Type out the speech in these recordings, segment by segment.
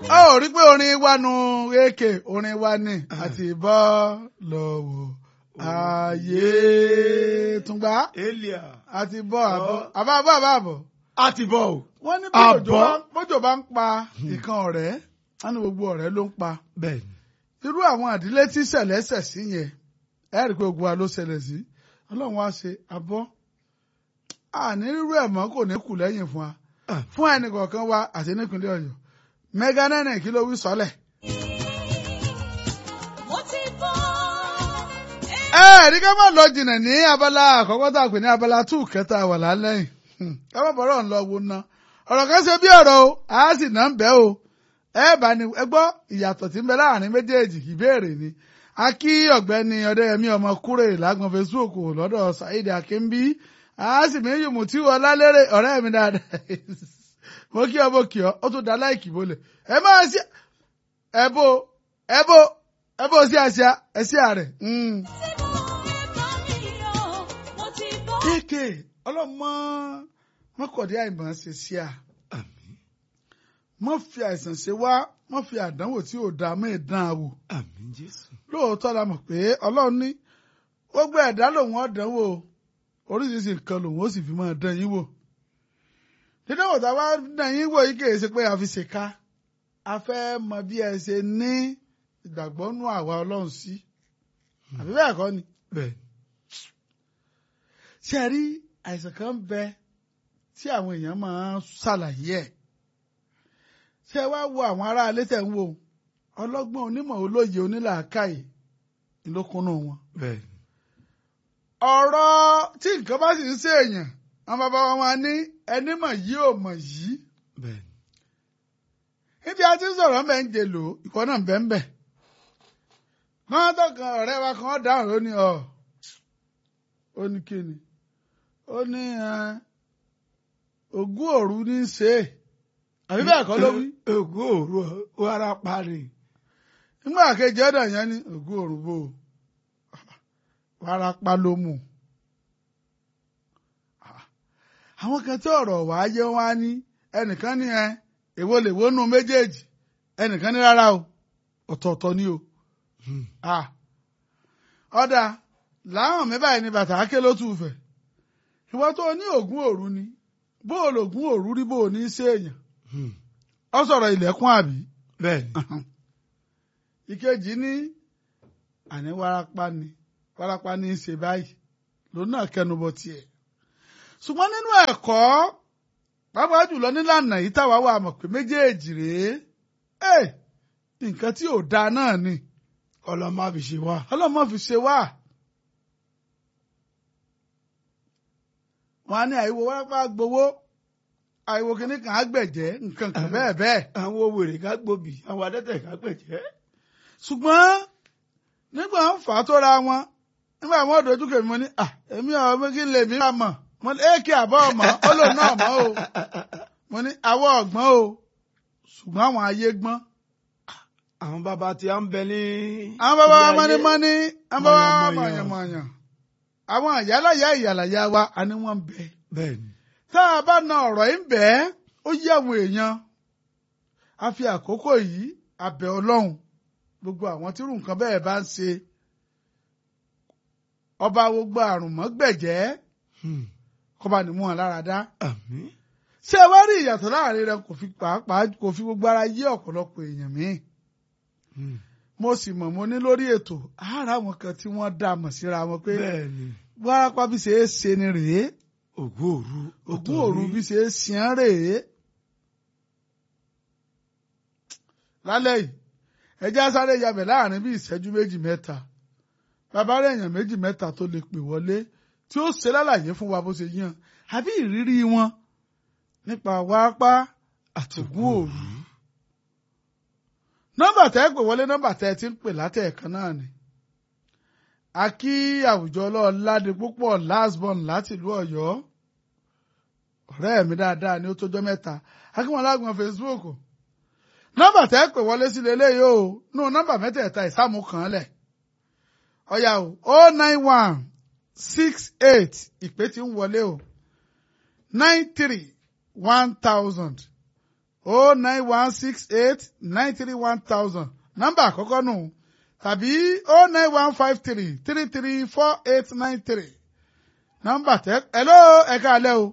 a ò rí pé orin wa nu èkè orin wa ni àti bọ́ lọ́wọ́ ayé túngbà elia àti bọ́ àbọ̀ àbá àbọ̀ àbá àbọ̀. a ti bọ̀ o. wọ́n ní Àbọ̀? bójò bá- bójò bá ń pa ìkan ọ̀rẹ́ wọ́n ní gbogbo ọ̀rẹ́ ló ń pa bẹ́ẹ̀ni. irú àwọn àdílé tí ṣẹlẹ̀ ṣẹ̀ sí yẹn ẹ rí i pé ogun wa ló ṣẹlẹ̀ sí ọlọ́run wá ṣe abọ́ àní rírú ẹ̀ mọ́ kò ní kù lẹ́yìn fún wa Ah. fún ẹnì kọ̀ọ̀kan wa àti nípínlẹ̀ ọ̀yọ́ mẹ́gà nẹ́nẹ̀ kí ló wí sọ́lẹ̀. mo ti bọ́. ẹ rí ká má lọ jìnnà ní abala àkọ́kọ́ tá a pè ní abala two kẹta wà lálẹ́yìn ká má bọ̀rọ̀ ń lọ wo ná ọ̀rọ̀ kan ṣe bí ọ̀rọ̀ o a sì ná ń bẹ́ o ẹ bá ní ẹ gbọ́ ìyàtọ̀ tí ń bẹ láàrin méjèèjì ìbéèrè ni a kí ọ̀gbẹ́ni ọ̀dẹ́yẹmí ọmọ kúrè lágbọ̀n Facebook lọ́dọ̀ Saheed Akínbí a sì mí yùmù tí wọ́n lálẹ́rẹ̀ ọ̀rẹ́ mi dáadáa mo kí ọ mo kí ọ ó tún da láìkì bólẹ̀ ẹ máa ṣe ẹ bó ẹ bó ẹ bó sí àṣà ẹ sí àrẹ. Mm kéèké ọlọ́mọ mọ́kọ̀dé àìmọ̀ ṣe sí à àmín mọ́ fi àìsàn ṣe wá mọ́ fi àdánwò tí ò dáa mọ́ ìdán àwò àmín jésù. lóòótọ́ la mọ̀ pé ọlọ́run ní gbogbo ẹ̀dá lòun ọ̀dánwò oríṣiríṣi nǹkan lòun ó sì fi máa dán yín wò dídánwò tá a wá dán yín wò yìí kì í ṣe pé a fi ṣèkà a fẹ́ mọ bí ẹ ṣe ní ìgbàgbọ́ nú àwa ọlọ́run sí àbí bẹ́ẹ̀ kọ́ ni bẹ́ẹ̀ni. ṣe rí àìsàn kan ń bẹ tí àwọn èèyàn máa ń ṣàlàyé ẹ̀ ṣe wá wo àwọn ará ilé tẹ̀ ń wò ọlọ́gbọ́n onímọ̀ olóye onílàákàyè ìlókunú wọn. bẹ́ẹ̀ni. ọ̀rọ̀ tí nǹkan bá sì ń ṣe èèyàn àwọn bàbá wa máa ní ẹni mọ̀ yìí ò mọ̀ yìí bẹ́ẹ̀ni. níbi a ti ń sọ̀rọ̀ mẹ́ ń jè lò ìkọ́ náà bẹ́ẹ̀ ń bẹ̀. wọ́n tọkàn ọ̀rẹ́ wa kan dáhùn ó ní ọ̀ ó ní kíni ó ní ẹ, ogún òru ní í ṣe é àbí bẹ́ẹ̀ kọ́ ló wí. ògùn òru wàrà parí. nígbà kejì ọ̀dọ̀ yẹn ní ogún òru bò ó warapa ló mú. àwọn kan tí ọ̀rọ̀ wàá yé wọn á ní ẹnìkan ní ẹ èwo lè wónú méjèèjì ẹnìkan ní rárá o ọ̀tọ̀ọ̀tọ̀ ni o. Ah. ọ̀dà láwọn mi báyìí ní bàtà áké ló tù fẹ̀ ìwọ tó ní ògún òru ni bó o lògún òru rí bó o ní í ṣe èèyàn ọ sọ̀rọ̀ ilẹ̀kùn àbí bẹ́ẹ̀ni. ìkejì ní àní warapa ni warapa ní í ṣe báyìí lòun náà kẹnubọ tiẹ̀ ṣùgbọ́n nínú ẹ̀kọ́ pàápàá jùlọ nílànà yìí táwa wà mọ̀ pé méjèèjì rèé ẹ nǹkan tí ò dáa náà ni ọlọ́mọ àbí ṣe wá. ọlọ́mọ fi ṣe wá. wọn á ní àìwo warapa gbowó àìwo kìíní kan á gbẹ̀jẹ́ nǹkan kan bẹ́ẹ̀ bẹ́ẹ̀. àwọn wèrè ká gbòbí àwọn adẹ́tẹ̀ ká pẹ̀jẹ́. ṣùgbọ́n nígbà ń fà á tó ra wọn nígbà wọn dojú kèmí mo ní à èmi ọ̀ mi kí n lè mí ra mọ̀ mo ní èkì àbọ̀ ọmọ ó lò náà mọ́ o mo ní àwọ̀ ọ̀gbọ́n o ṣùgbọ́n àwọn ayé gbọ́n. àwọn bàbá tí a ń bẹ ní. àwọn bàbá wa ilé ayé. mọ́nímọ́ní àwọn bàbá wa Mọ̀yànmọ̀yàn. mọ̀yànmọ̀yàn àwọn àyálàyà ìyàlàyà wa a ní wọ́n ń bẹ. bẹ́ẹ̀ni. tá a bá na ọ̀rọ̀ yìí ń bẹ́ ó yí àwọn èèyàn a fi àkókò yìí abẹ ọlọ́run gbogbo àwọn tírú nǹkan bẹ́ẹ̀ bá ń ṣe ọba gbogbo àrùn mọ́gbẹ̀jẹ́ kọba ní mú wọn lára dá àmín. ṣé ẹ wá rí ìyàtọ̀ láàrin rẹ kò fi pàápàá kò fi gbogbo ara yé ọ̀pọ̀lọpọ̀ èèyàn míì mo sì mọ̀ mo ní lórí ètò ara àwọn kan tí wọ́n dá mọ̀ síra wọn pé bẹ́ẹ̀ni. wárápá bí ṣe é ṣe ni rèé ògùn òru. ògún òru bí ṣe é ṣián rèé lálẹ́ yìí ẹjẹ́ sáré yabẹ̀ láàrin bí ìṣẹ́jú méjì mẹ́ta bàbá rẹ̀ èèyàn méjì mẹ́ta tó lè pè wọlé tí ó ṣe lálàyé fún wa bó ṣe yàn àbí ìrírí wọn nípa wárápá àtògún òru nọ́mbà tẹ́ pè wọlé nọ́mbà tẹ́ ti ń pè látẹ̀ẹ̀kan náà ni a kí àwùjọ ọlọ́ọ̀ládé púpọ̀ lásbọ̀n láti ìlú ọ̀yọ́ ọ̀rẹ́ mi dáadáa ni ó tójọ́ mẹ́ta akínwọ̀n lágbọ̀n Facebook nọ́mbà tẹ́ pè wọlé sílé eléyìí o nù nọ́mbà mẹ́tẹ̀ẹ̀ta ìsámú kan lẹ̀ ọ̀yà o o nine one six eight ìpè tí ń wọlé o nine three one thousand o nine one six eight nine three one thousand nọ́mbà àkọ́kọ́ nù tàbí o nine one five three three three four eight nine three nọ́mbà tẹ hello ẹ̀ka alẹ́ o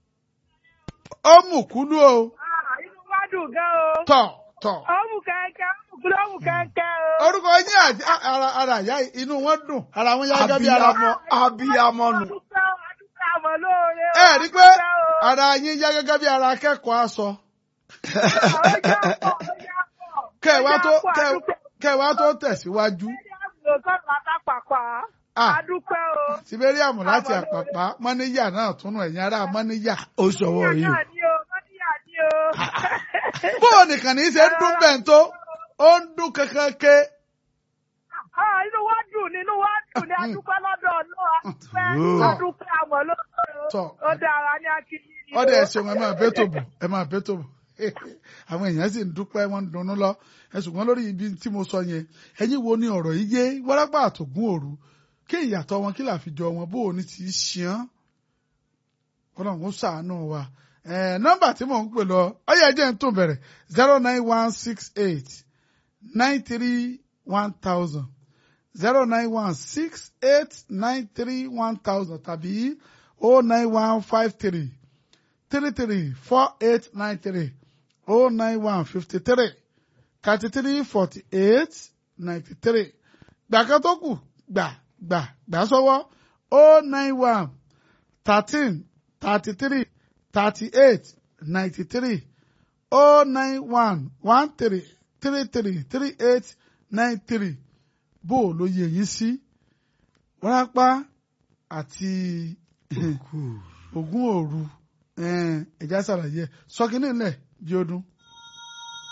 ó mú kúlú o inú wa dùn gan o. tọ̀ tọ̀ ó mú kẹ́kẹ́ ó mú kúló mú kẹ́kẹ́ o. orúkọ yín àti ara ara ìyá inú wọn dùn ara wọn yá gẹ́gẹ́ bí ara abiyamọ abiyamọ nù. adúpẹ́ o, adúpẹ́ àmọ́ lóore o. ẹ rí i pé adúpẹ́ o. ara yín yá gẹ́gẹ́ bí ara akẹ́kọ̀ọ́ aṣọ Àwọn ọjà pọ̀, ọjà pọ̀. kẹ́ ẹ wá tó Ọjà pọ̀, kẹ́ ẹ- adúpẹ́. kẹ́ ẹ wá tó tẹ̀síwájú Ẹni àgbò sọ̀rọ̀ àtàpàpà. Ah. adúpẹ́ o. siberiamu láti Àmọ́ lóore. àpàpà mọ́níyà náà túnú ẹ̀yìn ará mọ́níyà. ó ṣọwọ́ yìí o. Mọ́níyà ni o, mọ́níyà ni o. bóò nìkan ní í ṣe ń dún bẹ́ẹ̀ tó ó ń dún kankan ké Ah, inú wa dùn nínú wa dùn ní adúpẹ́ lọ́dọ̀ Ọlọ́run adúpẹ́ Oh. adúpẹ́ àmọ́ lóore o. Tọ́. ó dára ní akíní ni o. ọdẹ ẹsẹ wọn ẹ máa bẹ tó bọ ẹ máa bẹ tó bọ àwọn èèyàn sì ń dúpẹ́ wọ́n ń dunnú lọ ẹ ṣùgbọ́n lórí ibi tí mo sọ yẹn ẹ̀yin wo ni ọ̀rọ̀ yìí yé wárápá àtògún òru kí ìyàtọ̀ wọn kí làfijọ wọn bó o ní ti í ṣeán Ọlọ́run kó ṣàánú wa ẹ nọ́mbà tí mò ń pè lọ ọyẹ ẹjẹ ń tún bẹ̀rẹ̀ zero nine one six eight nine three one thousand zero nine one six eight nine three one thousand tàbí oh nine one five three three three four eight nine three oh nine one fifty three thirty three forty eight ninety three gbàkan tó kù gbà gbà gbà sọ́wọ́ oh nine one thirteen thirty three thirty eight ninety three oh nine one one three three three three eight nine three bó o ló yẹ yín sí wárápá àti ogún òru ẹ̀já ṣàlàyé sọkínní ńlẹ̀ bí ọdún.